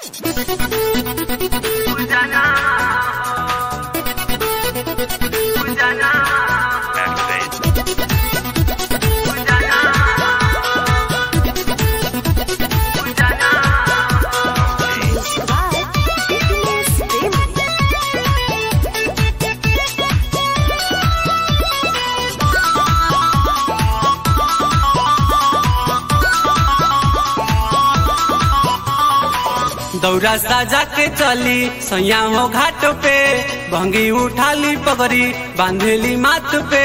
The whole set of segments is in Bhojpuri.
दौरा साजा के चली सैया हो घाट पे भंगी उठाली पगड़ी बांधेली माथ पे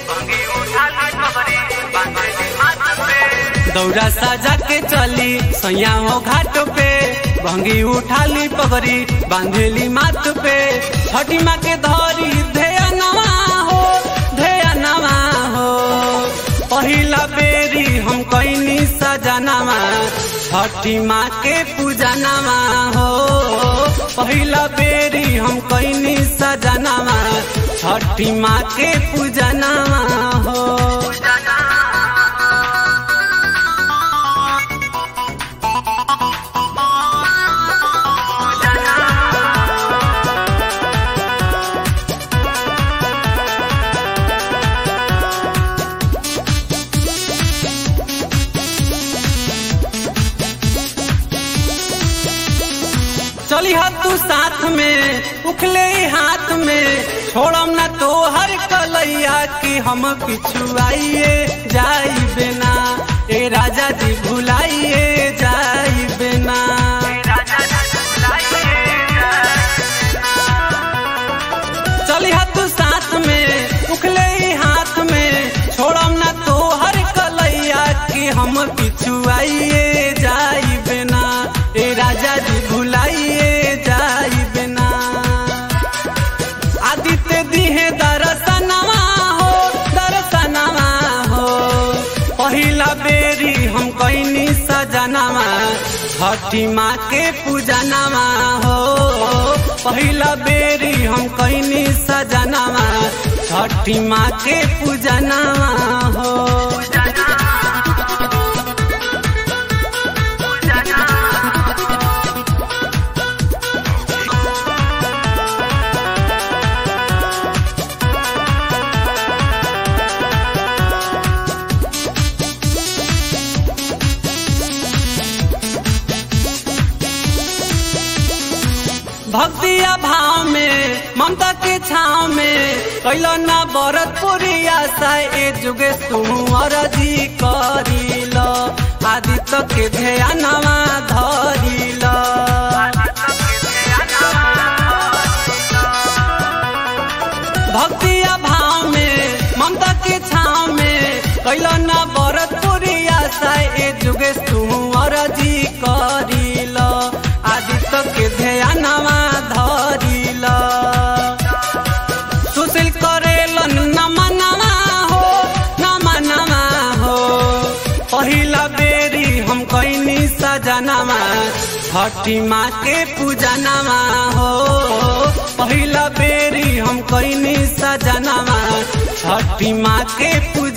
दौरा साजा के चली सैया हो घाट पे भंगी उठाली पगड़ी बांधेली माथ पे हटी माँ के धरी धेया नवा हो धेया नवा हो पहिला बेरी हम कैनी सजनावा छठी माँ के पूजनावा हो पहिला बेरी हम कैनी सजनावा छठी माँ के पूजनावा हो चली हा तू साथ में उखले हाथ में छोड़म ना तो हर कलैया कि हम पिछुआइए जाई बिना ए राजा जी भुलाइए जाई बिना चली हा तू साथ में उखले हाथ में छोड़म ना तो हर कलैया कि हम पिछुआइए जाई बिना ए राजा जी भुलाइए जाई बिना आदित्य दिहे दर्शनवा हो दर्शनवा हो पहिला बेरी हम कैनी सजनवा छठी माँ के पूजनवा हो पहिला बेरी हम कैनी सजनवा छठी माँ के पूजनवा हो भक्तिया भाव में ममता के छाव में कैलो ना बरत पूरी आशा ए जुगे सुमर जी करिल आदित्य के ध्यानवा धरिल भक्तिया भाव में ममता के छाव में कैलो ना बरत पूरी आशा ए जुगे सुमर जी करिल आदित्य के ध्यानवा धरिल सुशील करेलन नमनवा हो नमनवा हो पहिला बेरी हम कैनी सजनवा छठी माँ के पूजनवा हो पहिला बेरी हम कैनी सजनवा छठी माँ के पूजनवा